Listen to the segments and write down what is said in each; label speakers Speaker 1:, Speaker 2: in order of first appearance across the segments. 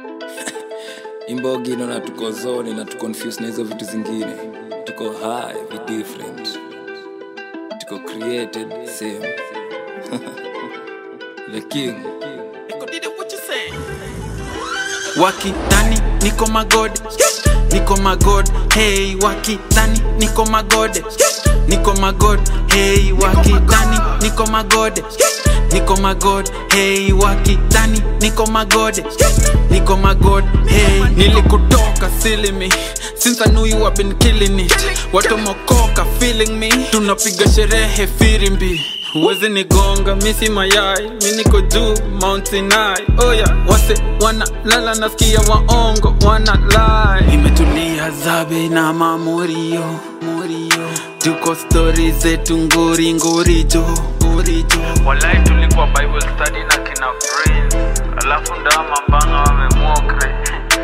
Speaker 1: imbogi inaona tuko zone na tuconfuse na hizo vitu zingine tuko high vi different tuko created same the king
Speaker 2: wakidhani niko magode niko magode hey wakidhani niko magode niko magode hey wakidhani niko magode niko magode hey wakidhani niko magode niko magode hey nilikutoka silimi since I knew you have been killing it watu mokoka feeling me tunapiga sherehe firimbi Huwezi nigonga misi mayai mi niko juu Mount Sinai oh yeah. wase wana lala nasikia waongo wana lie imetulia zabe na mamorio morio tuko stori zetu ngori ngorijo ngorijo
Speaker 3: walai tulikuwa bible study na kina prince alafu ndama mbanga wamemokre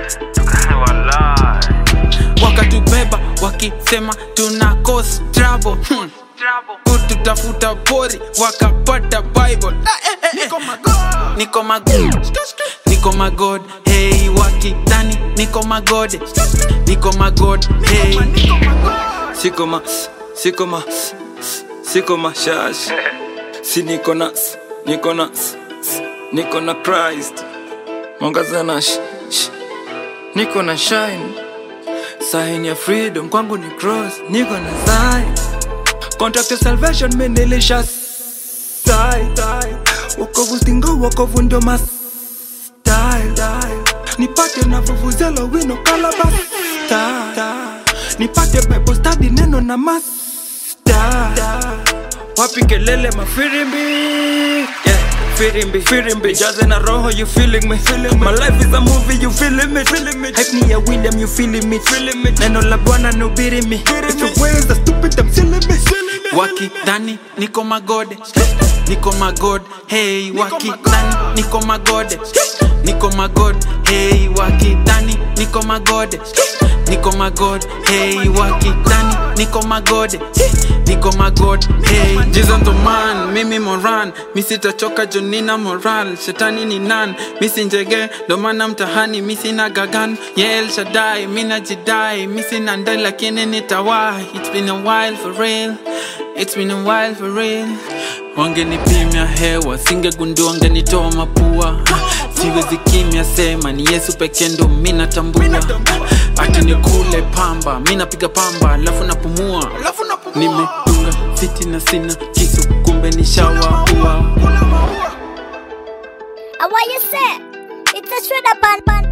Speaker 3: walai
Speaker 2: wakatubeba wakisema tuna cause trouble hmm. kututafuta pori wakapata bible niko magod niko magod hey wakidhani niko magode niko magod hey
Speaker 1: siko ma siko ma siko mashash si niko na niko na niko na christ mwangaza na sh, sh. niko na shine sign ya freedom kwangu ni cross niko na sign contract ya salvation mendelisha sai wokovu stingo wokovu ndio mas style nipate na vuvuzela wino kalabas nipate bible study neno na masta wapi kelele mafirimbi yeah. Firimbi, firimbi, jaze na roho, you feeling me, feeling me. My life is a movie, you feeling me, feeling me. Hype me a William, you feeling me, feeling me. Neno la Bwana nubiri me. If your ways are stupid, I'm silly me, silly me.
Speaker 2: wakidhani niko magode niko magode hey wakidhani niko magode niko magode hey wakidhani niko magode niko magode hey wakidhani niko magode niko magode hey Jesus ndo man mimi moran misitachoka jonina moral shetani ni nan misi njege ndo maana mtahani misi na gagan yel shadai mina jidai misi na ndai lakini nitawai it's been a while for real It's been a while for real wangenipimya hewa singegundua wangenitoa mapua siwezi kimya sema ni yesu peke ndo mi natambua ati ni kule pamba mi napiga pamba alafu napumua nimedunga fiti na sina kisu kumbe ni shawaua
Speaker 4: And what you say? It's a shredder pan pan